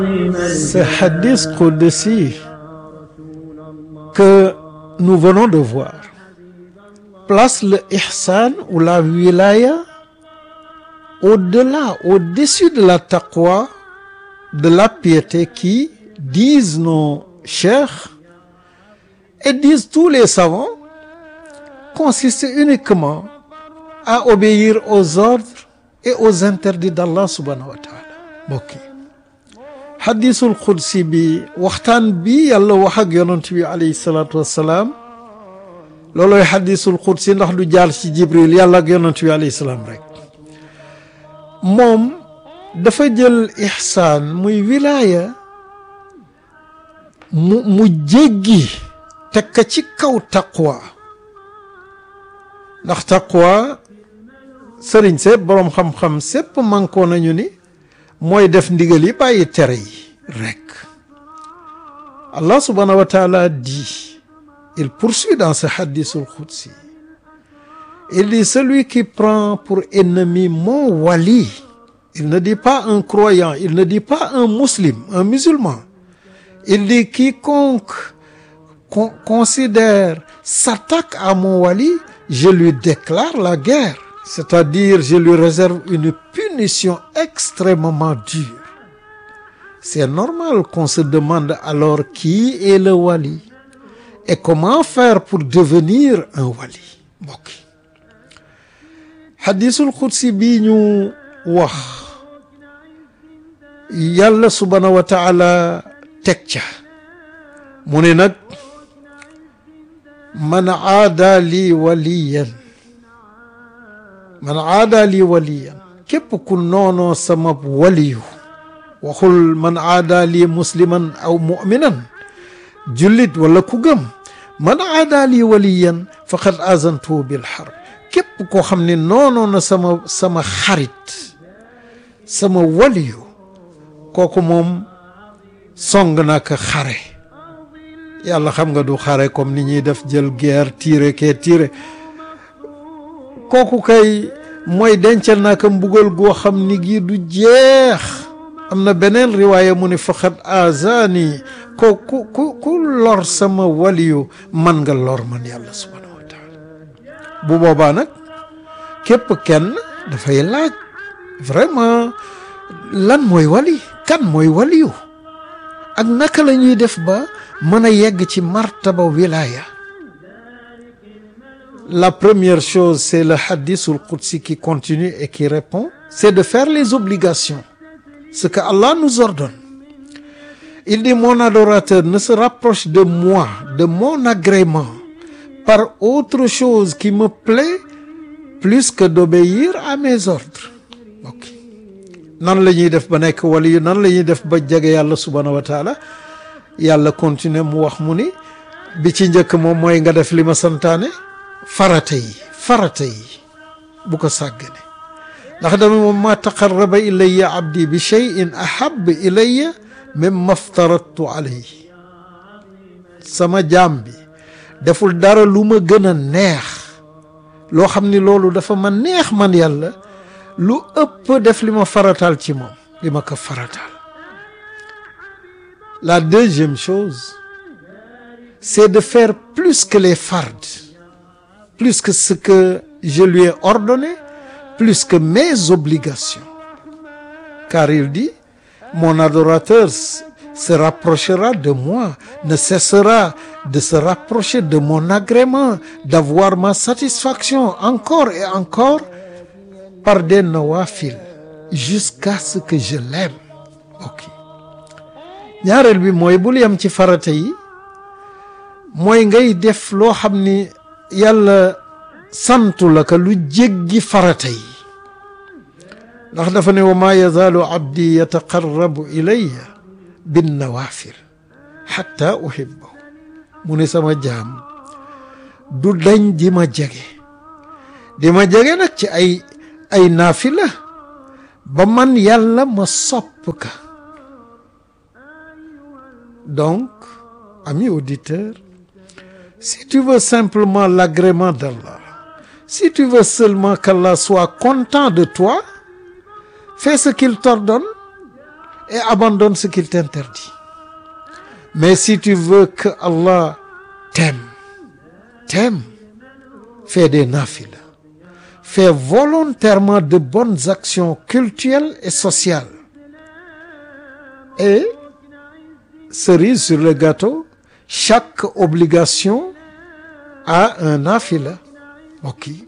Ce hadith Qudsi que nous venons de voir place le ihsan ou la wilaya au-delà, au-dessus de la taqwa, de la piété qui, disent nos cheikhs et disent tous les savants, consiste uniquement à obéir aux ordres et aux interdits d'Allah subhanahu wa taala mbokk yi xadisul xudsi bi waxtaan bi yàlla wax ak yonent bi alayhi salaatu wassalaam loolooy xadisul xudsi ndax du jaar ci jibril yàlla ak yonent bi alayhi salaam rek moom dafa jël ixsaan muy wilaaya mu mu jéggi teg ka ci kaw taqwa ndax taqwa sëriñ sépp boroom xam-xam sépp mànkoo nañu ni mooy def ndigal yi bàyyi tere yi rek Allah subhanahu wa taala dit il poursuit dans ce hadithul qudsi il dit celui qui prend pour ennemi mon wali il ne dit pas un croyant il ne dit pas un musulman un musulman il dit quiconque con considère s'attaque à mon wali je lui déclare la guerre c'est-à-dire je lui réserve une punition extrêmement dure c'est normal qu'on se demande alors qui est le wali et comment faire pour devenir un wali mbokk hadisul qudsi bii ñu wax yàlla subhanahu wa taala teg ca mu ne nag man aada lii waliyan man aada lii waliyan képp ku noonoo sama waliyu waxul man aada lii musliman aw muminan jullit wala ku gëm man aada lii waliyan faqad azantuhu bil harb képp koo xam ne noonoo na sama sama xarit sama waliyu kooku moom song na ko xare yàlla xam nga du xare comme ni ñuy def jël guerre tiire kee tiire kooku kay mooy dencal naa ko mbugal goo xam ni gii du jeex am na beneen riwaaya mu ne faqat azani ko ku ku ku lor sama waliyu man nga lor man yàlla subhanahu wa taala bu boobaa nag képp kenn dafay laaj vraiment lan mooy wali kan mooy waliyu ak naka la ñuy def ba mën a yegg ci martaba wilaya la première chose c'est le hadithul qudsi qui continue et qui répond c'est de faire les obligations ce que Allah nous ordonne il dit mon adorateur ne se rapproche de moi de mon agrément par autre chose qui me plaît plus que d'obéir à mes ordres ok nan la ñuy def ba nekk wali yu nan la ñuy def ba jege yàlla subhanahu wa taala yàlla continuer mu wax mu ni bi ci njëkk moom mooy nga def li ma santaane farata yi farata yi bu ko sàggane ndax dama moom ma taqarraba ilayya abdi bi cheyin ahab ilayya mimma aftaradtu alayhi sama jaam bi deful dara lu ma gën a neex loo xam ni loolu dafa ma neex man yàlla lu ëpp def li ma farataal ci moom li ma ko farataal la deuxième chose c'est de faire plus que les fards plus que ce que je lui ai ordonné plus que mes obligations car il dit mon adorateur se rapprochera de moi ne cessera de se rapprocher de mon agrément d'avoir ma satisfaction encore et encore par des nawafil jusqu'à ce que je l'aime ok ñaareel bi mooy bul yem ci farata yi mooy ngay def loo xam ni yàlla santu la ka lu jéggi farata yi ndax dafa ne wa ma yazaalu abdi yataqarrabu ilayya bin nawafil xatta uhibbahu mu ne sama jaam du dañ di ma jege di ma jege nag ci ay ay naafila ba man yàlla ma sopp ka donc ami auditeur si tu veux simplement l'agrément d'Allah si tu veux seulement qu'Allah soit content de toi fais ce qu'il t'ordonne et abandonne ce qu'il t'interdit mais si tu veux que Allah t'aime t'aime fais des nafilas fais volontairement de bonnes actions cultuelles et sociales et cerise sur le gâteau chaque obligation a un nafila mbokk yi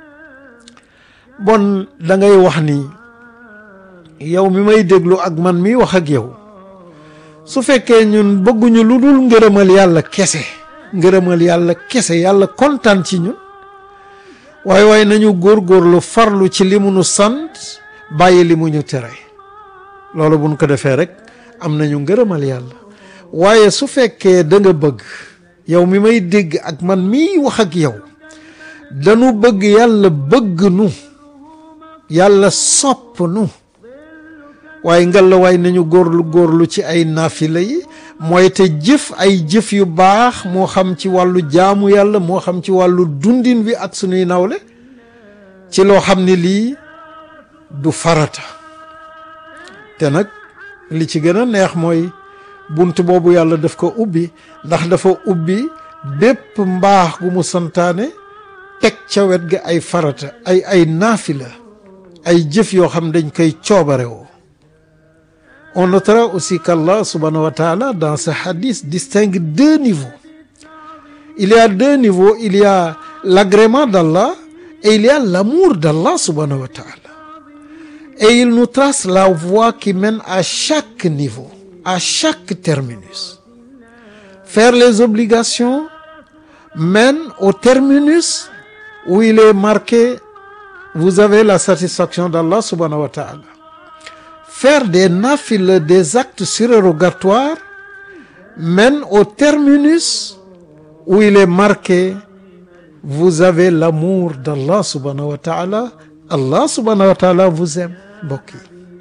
bon da ngay wax ni yow mi may déglu ak man mi wax ak yow su fekkee ñun bëgguñu lu dul ngërëmal yàlla kese ngërëmal yàlla kese yàlla kontaan ci ñun waaye waaye nañu góorgóorlu farlu ci li mu nu sant bàyyi li mu ñu tere loolu buñ ko defee rek am nañu ngërëmal yàlla waaye su fekkee da nga bëgg yow mi may dégg ak man miy wax ak yow dañu bëgg yàlla bëgg nu yàlla sopp nu waaye ngalla waay nañu góorlu góorlu ci ay naafila yi mooy te jëf ay jëf yu baax moo xam ci wàllu jaamu yàlla moo xam ci wàllu dundin wi ak sunuy nawle ci loo xam ne lii du farata te nag li ci gën a neex mooy bunt boobu yàlla daf ko ubbi ndax dafa ubbi bépp mbaax gu mu santaane teg ca wet ga ay farata ay ay naafila ay jëf yoo xam dañ koy coobare woo on notera aussi qu'Allah subhanahu wa ta'ala dans ce hadith distingue deux niveaux il y a deux niveaux il y a l'agrément d'Allah et il y a l'amour d'Allah subhanahu wa ta'ala et il nous trace la voie qui mène à chaque niveau à chaque terminus faire les obligations mène au terminus où il est marqué vous avez la satisfaction d'Allah subhanahu wa ta'ala faire des nafiles des actes surérogatoires mène au terminus où il est marqué vous avez l'amour d'Allah subhanahu wa ta'ala Allah subhanahu wa ta'ala vous aime mbokk yi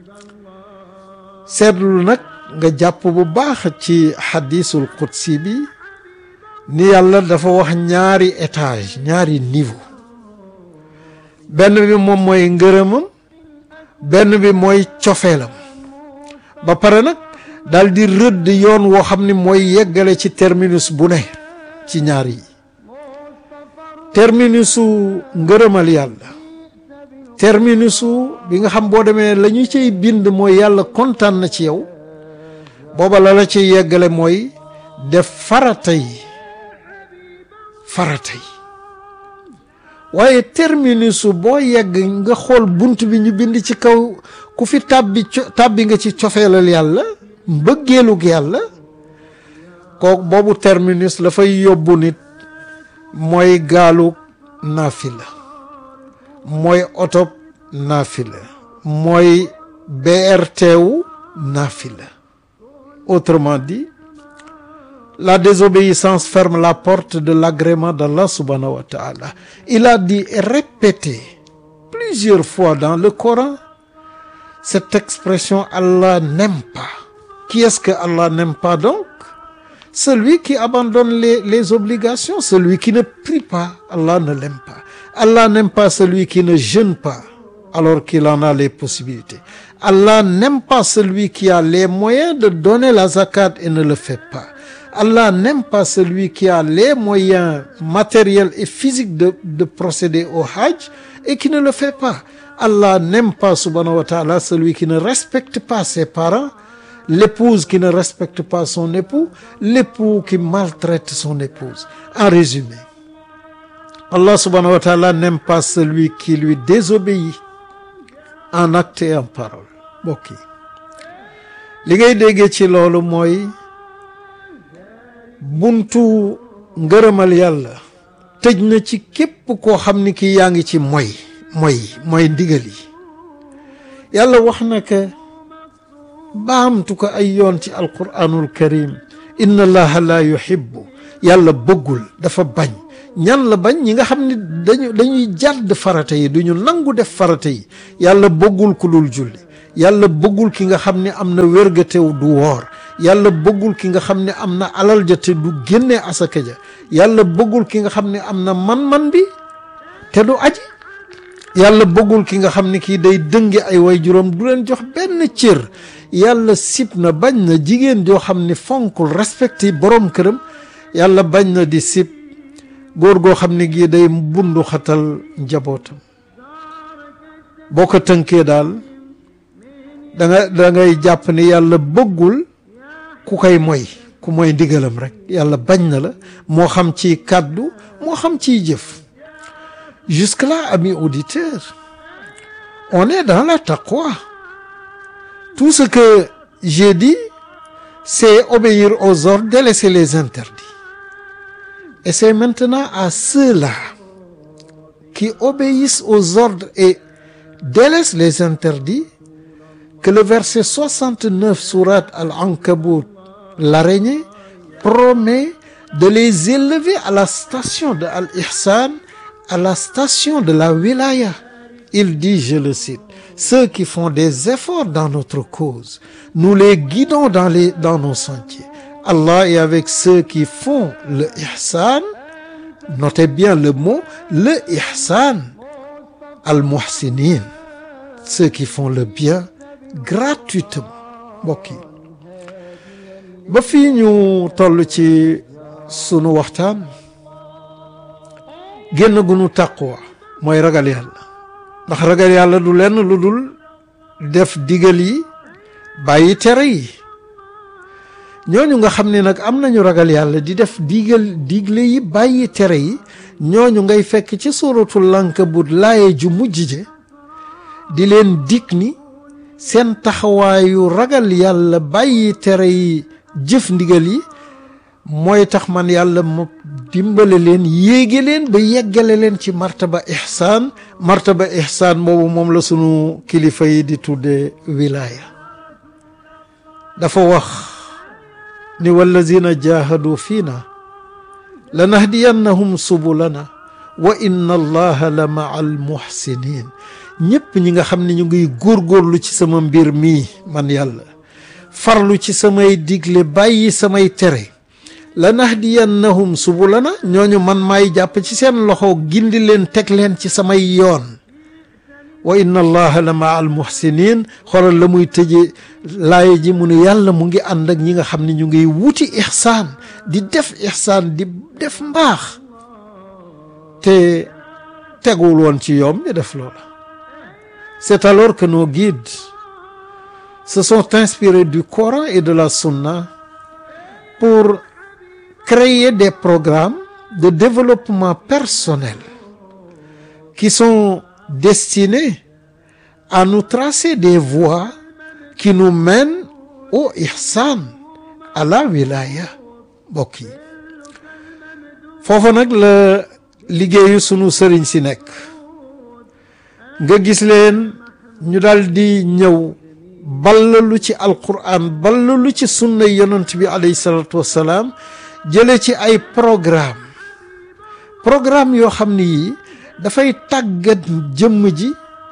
seetlu nag nga jàpp bu baax ci xadisul qudsi bi ni yàlla dafa wax ñaari étage ñaari niveau benn bi moom mooy ngërëmam benn bi mooy cofeelam ba pare nag daal di rëdd yoon woo xam ni mooy yeggale ci terminus bu ne ci ñaar yi terminusu ngërëmal yàlla terminusu bi nga xam boo demee la ñu cay bind mooy yàlla kontaan na ci yow booba la la ci yeggale mooy def farata yi farata yi waaye terminusu boo yegg nga xool bunt bi ñu bind ci kaw ku fi tàbbi tàbbi nga ci cofeelal yàlla mbëggeelug yàlla kooku boobu terminus la fay yóbbu nit mooy gaalu naafila mooy oto naafila mooy BRT wu naafila autrement dit la désobéissance ferme la porte de l'agrément d'Allah subhanahu wa ta'ala il a dit et répété plusieurs fois dans le Coran cette expression Allah n'aime pas qui est-ce que Allah n'aime pas donc celui qui abandonne les les obligations celui qui ne prie pas Allah ne l'aime pas Allah n'aime pas celui qui ne jeûne pas alors qu'il en a les possibilités Allah n'aime pas celui qui a les moyens de donner la zakat et ne le fait pas Allah n'aime pas celui qui a les moyens matériels et physiques de de procéder au hajj et qui ne le fait pas Allah n'aime pas subhanahu wa ta'ala celui qui ne respecte pas ses parents l'épouse qui ne respecte pas son époux l'époux qui maltraite son épouse en résumé Allah subhanahu wa ta'ala n'aime pas celui qui lui désobéit en acte et en parole mbokk yi li ngay déggee ci loolu mooy buntu ngërëmal yàlla tëj na ci képp koo xam ni ki yaa ngi ci moy moy mooy ndigal yi yàlla wax na que baamtu ko ay yoon ci alquranul karim inna allaha la yuhibbu yàlla bëggul dafa bañ ñan la bañ ñi nga xam ne dañu dañuy jàdd farata yi duñu nangu def farata yi yàlla bëggul ku dul julli yàlla bëggul ki nga xam ne am na wérgatew du woor yàlla bëggul ki nga xam ne am na alal ja te du génnee asaka ja yàlla bëggul ki nga xam ne am na man-man bi te du aji yàlla bëggul ki nga xam ni kii day dënge ay waajuram du leen jox benn cër yàlla sib na bañ na jigéen joo xam ni fonkul respecté borom këram yàlla bañ na di sib góor goo xam ni gii day bundu xatal njabootam boo ko tënkee daal da nga da ngay jàpp ni yàlla bëggul ku koy moy ku mooy ndigalam rek yàlla bañ na la moo xam ci kàddu moo xam ciy jëf jusque-là amis auditeurs on est dans la taqwa tout ce que j'ai dit c'est obéir aux ordres délaisser les interdits et c'est maintenant à ceux-là qui obéissent aux ordres et délaissent les interdits que le verset 69 sourate Al-Ankabut l'araignée promet de les élever à la station de Al-Ihsan à la station de la wilaya il dit je le cite ceux qui font des efforts dans notre cause nous les guidons dans les dans nos sentiers Allah est avec ceux qui font le ihsan notez bien le mot le ihsan al-muhsinin ceux qui font le bien gratuitement mbokk yi ba fii ñu toll ci sunu waxtaan génn gu nu taqwa mooy ragal yàlla ndax ragal yàlla du lenn lu dul def digal yi bàyyi tere yi ñooñu nga xam ne nag am nañu ragal yàlla di def digal digle yi bàyyi tere yi ñooñu ngay fekk ci suuratul Ankabut laaye ju mujj je di leen dig ni seen taxawaayu ragal yàlla bàyyi tere yi jëf ndigal yi mooy tax man yàlla ma dimbale leen yéege leen ba yeggale leen ci martaba ihsaan martaba ihsaan boobu moom la sunu kilifa yi di tudde wilaaya dafa wax ni wallazina jahadu fiina lanahdiyannahum subulana wa inna allaha la maa al muhsinin ñépp ñi nga xam ne ñu ngi góorgóorlu ci sama mbir mii man yàlla farlu ci samay digle bàyyi samay tere lanahdiyannahum subulana ñooñu man maay jàpp ci seen loxo gindi leen teg leen ci samay yoon wa inna allaha la maa al muhsinin xoolal la muy tëje laaye ji mu ne yàlla mu ngi ànd ak ñi nga xam ne ñu ngi wuti ihsaan di def ihsaan di def mbaax te teguwul woon ci yoom ñu def loola c'est alors que nos guides se sont inspirés du Coran et de la Sunna pour créer des programmes de développement personnel qui sont destinés à nous tracer des voies qui nous mènent au ihsan à la wilaya mbokk yi foofu nag la liggéeyu sunu sëriñ si nekk nga gis leen ñu dal di ñëw ballalu ci alquran ballalu ci sunna yonent bi alayhi salatu wassalaam jële ci ay programme programme yoo xam ni yii dafay tàggat jëmm ji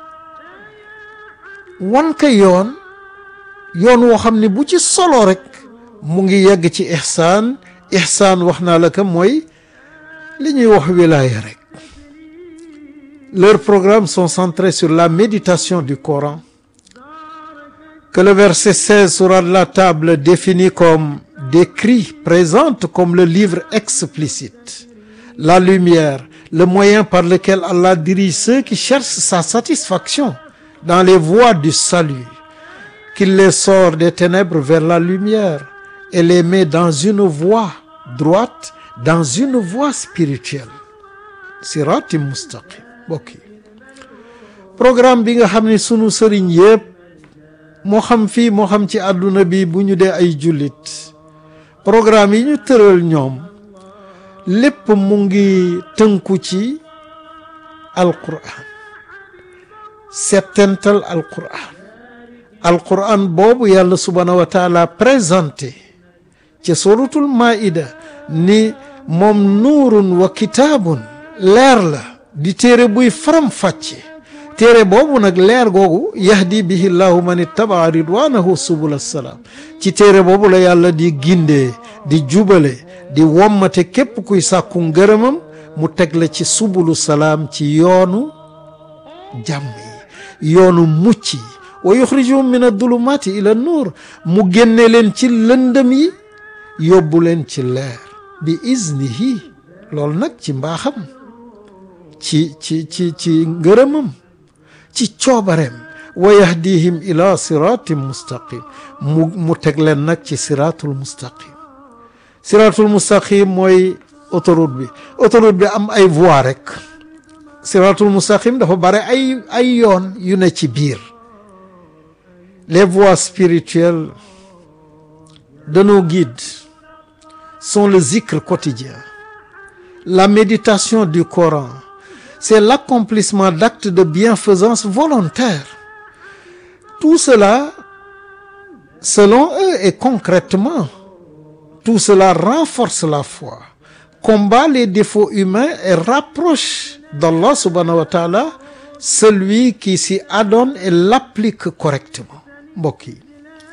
wan ko yoon yoon woo xam ne bu ci solo rek mu ngi yegg ci ihsaan ihsaan wax naa la ko mooy li ñuy wax wilaaya rek leurs programmes sont centrés sur la méditation du Coran que le verset 16 sourate la table définit comme décrit présente comme le livre explicite la lumière le moyen par lequel Allah dirige ceux qui cherchent sa satisfaction dans les voies du salut qu'il les sort des ténèbres vers la lumière et les met dans une voie droite dans une voie spirituelle sirati mustaqim mbokk yi programme bi nga xam ne sunu sëriñ yépp moo xam fii moo xam ci àdduna bi bu ñu dee ay jullit programme yi ñu tëral ñoom lépp mu ngi tënku ci alquran settental alquran alquran boobu yàlla subhaanahu wa taala présenté ci suratul maida ni moom nuurun wa kitaabun leer la di téere buy faram-fàcce téere boobu nag leer googu yahdi bihi llahu man ittabaa ridwanahu subul assalaam ci téere boobu la yàlla di gindee di jubale di wommate képp kuy sàkku ngërëmam mu teg la ci subulu salaam ci yoonu jàmm yi yoonu mucc yi wa yuxrijuhum min adulumaati ila nuur mu génne leen ci lëndëm yi yóbbu leen ci leer bi iznihi loolu nag ci mbaaxam ci ci ci ci ngërëmam ci coobareem wa yahdihim ila siratin mustaqim mu mu teg leen nag ci siratul mustaqim siratul mustaqim mooy autoroute bi autoroute bi am ay voies rek siratul mustaqim dafa bare ay ay yoon yu ne ci biir les voies spirituelles de nos guides sont le zikr quotidien la méditation du Coran c'est l'accomplissement d'actes de bienfaisance volontaire tout cela selon eux et concrètement tout cela renforce la foi combat les défauts humains et rapproche d'Allah subhanahu wa ta'ala celui qui s'y adonne et l'applique correctement mbokk yi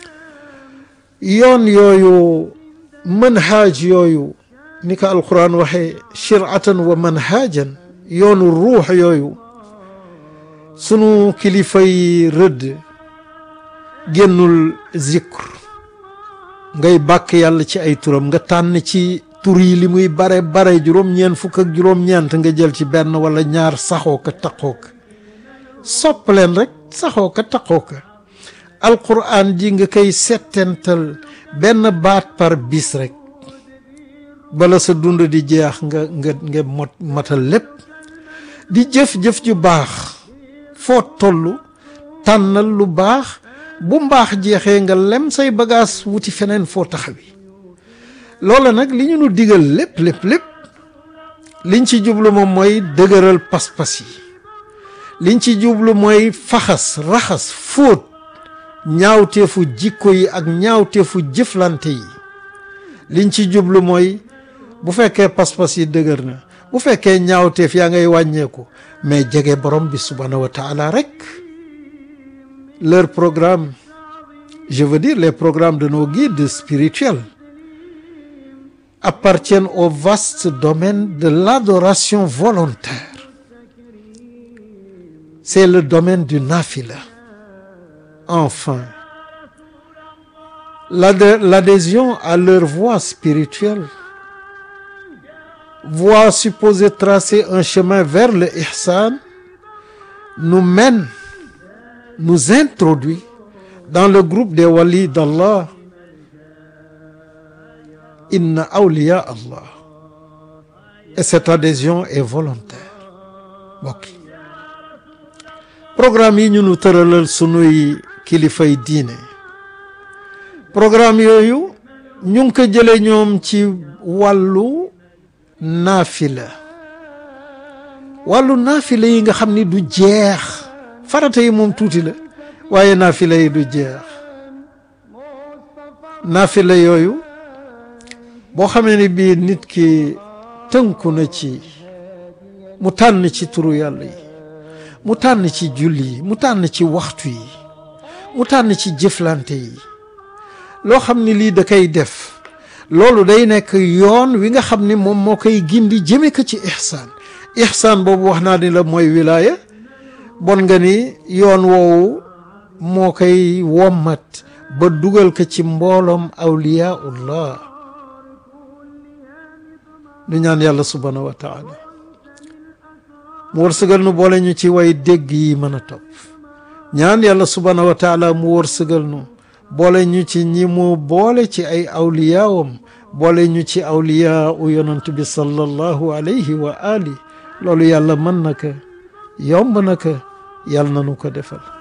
yoon yooyu manhaaj yooyu ni ko alquran waxee shiratan wa manhajan yoonu ruux yooyu sunu kilifa yi rëdd génnul zikr ngay bàkk yàlla ci ay turam nga tànn ci tur yi li muy bare bare juróom-ñeent fukk ak juróom-ñeent nga jël ci benn wala ñaar saxoo ka taqoo ka sopp leen rek saxoo ka taqoo ka alquran ji nga koy settental benn baat par bis rek bala sa dund di jeex nga nga nga mot matal lépp di jëf-jëf ju baax foo toll tànnal lu baax bu mbaax jeexee nga lem say bagaas wuti feneen foo taxawi loola nag li ñu nu digal lépp lépp lépp liñ ci jublu moom mooy dëgëral pas-pas yi liñ ci jublu mooy faxas raxas fóot ñaawteefu jikko yi ak ñaawteefu jëflante yi liñ ci jublu mooy bu fekkee pas-pas yi dëgër na bu fekkee ñaawteef yaa ngay wàññeeku mais jege borom bi subhanahu wa taala rek leur programme je veux dire les programmes de nos guides spirituels appartiennent au vaste domaine de l'adoration volontaire c'est le domaine du nafila enfin l'adhésion à leur voie spirituelle voie supposée tracer un chemin vers le ihsan nous mène nous introduit dans le groupe des walis d'Allah inna awliya Allah et cette adhésion est volontaire mbokk programme yi ñu nu tëralal sunuy kilifay diine programme yooyu ñu ngi ko jële ñoom ci wàllu naafila wàllu naafila yi nga xam ni du jeex farata yi moom tuuti la waaye naafila yi du jeex naafila yooyu boo xamee ni bii nit ki tënku na ci mu tànn ci turu yàlla yi mu tànn ci julli yi mu tànn ci waxtu yi mu tànn ci jëflante yi loo xam ni lii da koy def loolu day nekk yoon wi nga xam ni moom moo koy gindi jëme ko ci ihsaan ihsaan boobu wax naa ni la mooy wilaaya bon nga ni yoon woowu moo koy wommat ba dugal ko ci mbooloom awliyaullah nu ñaan yàlla subhanahu wa taala mu wërsëgal nu boole ñu ci way dégg yi mën a topp ñaan yàlla subhanahu wa taala mu wërsëgal nu boole ñu ci ñi mu boole ci ay awliyaawam boole ñu ci awliyaa u yonant bi sallallahu alayhi wa ali loolu yàlla mën na ko yomb na ko yàlla na nu ko defal